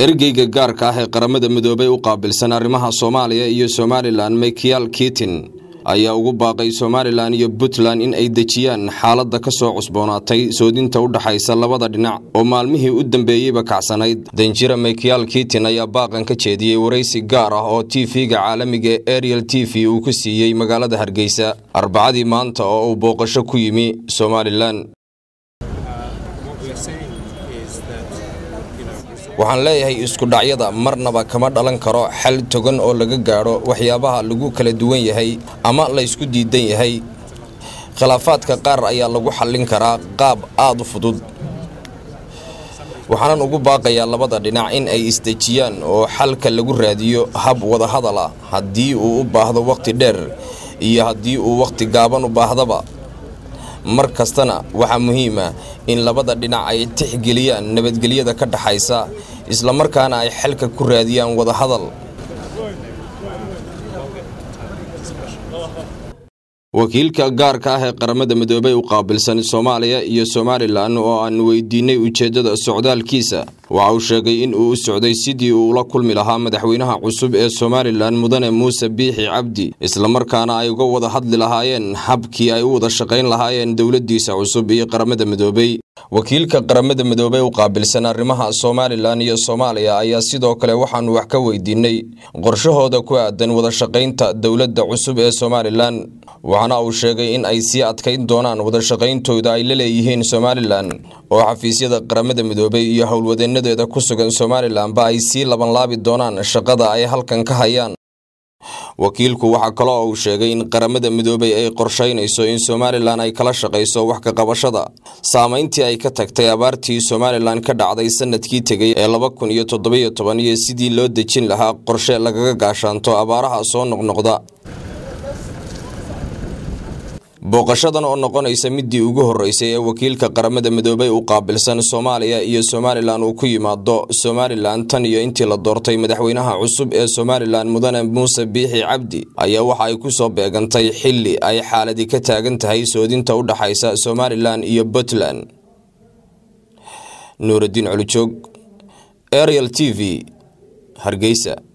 ergeyga gaarka ah ee qaramada midoobay u qaabilsan arrimaha soomaaliya iyo somalilan michael kitin ayaa ugu baaqay somalilan iyo puntland in ay dejiyaan xaaladda ka soo cusboonaatay soodinta u dhaxaysa labada dhinac oo maalmihii u dambeeyeyba kacsanayd danjira michael kitin ayaa baaqan ka jeediyey waraysi gaar ah oo t v-ga caalamiga ee ariel t v uu ku siiyey magaalada hargeysa arbacadii maanta oo uu booqasho ku yimi somalilan waxaan leeyahay iskudhacyada marnaba kama dhalan karo xal togan oo laga gaadho waxyaabaha lagu kala duwan yahay ama laysku diidan yahay khilaafaadka qaar ayaa lagu xallin karaa qaab aad u fudud waxaanan ugu baaqayaa labada dhinac in ay isdejiyaan oo xalka lagu raadiyo hab wadahadal ah haddii uu u baahdo wakhti dheer iyo haddii uu wakhti gaaban u baahdaba mar kastana waxaa muhiima in labada dhinac ay tixgeliyaan nabadgelyada ka dhaxaysa islamarkaana ay xalka ku raadiyaan wadahadal wakiilka gaarka ah ee qaramada midoobey u qaabilsan soomaaliya iyo somalilan oo aan weydiinay ujeeddada socdaalkiisa waxa uu sheegay in uu u socday sidii uu ula kulmi lahaa madaxweynaha cusub ee somalilan mudane muuse biixi cabdi islamarkaana ay uga wada hadli lahaayeen habkii ay u wada shaqayn lahaayeen dowladdiisa cusub iyo qaramada midoobey wakiilka qaramada midoobey u qaabilsan arrimaha somalilan iyo soomaaliya ayaa sidoo kale waxaanu wax ka weydiinay qorshahooda ku aadan wada shaqaynta dowladda cusub ee somalilan waxaana uu sheegay in ay sii adkayn doonaan wadashaqayntooda ay la leeyihiin somalilan oo xafiisyada qaramada midoobey iyo howlwadeenadeeda ku sugan somalilanba ay sii labanlaabi doonaan shaqada ay halkan ka hayaan wakiilku waxaa kaloo uu sheegay in qaramada midoobey ay qorshaynayso in somalilan ay kala shaqayso wax ka qabashada saamayntii ay ka tagtay abaartii somalilan ka dhacday sanadkii tegey ee laba kun iyo toddobiyo toban iyo sidii loo dejin lahaa qorshe lagaga gaashaanto abaaraha soo noqnoqda booqashadan oo noqonaysa midii ugu horreysay ee wakiilka qaramada midoobey u qaabilsan soomaaliya iyo somalilan uu ku yimaado somalilan tan iyo intii la doortay madaxweynaha cusub ee somalilan mudane muuse biixi cabdi ayaa waxa ay ku soo beegantay xilli ay xaaladi ka taagan tahay soodinta u dhaxaysa somalilan iyo puntland nuuraddiin colijoog ariel t v hargeysa